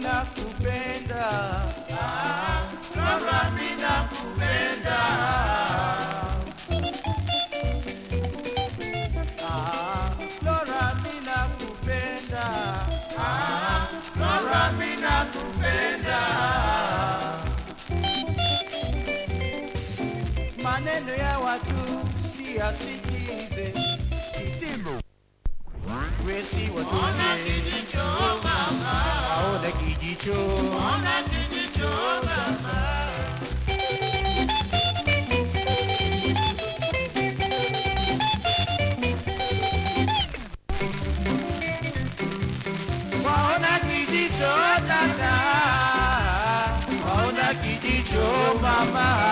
nakupenda ah, Flora mi nakupenda ah, Flora mi nakupenda ah, Flora mi nakupenda maneno ya watu siyasikize kitimo wesi Ona watonye kijicho mama, aone kijicho ona kijicho mama. waona kijicho dada waona kijicho mama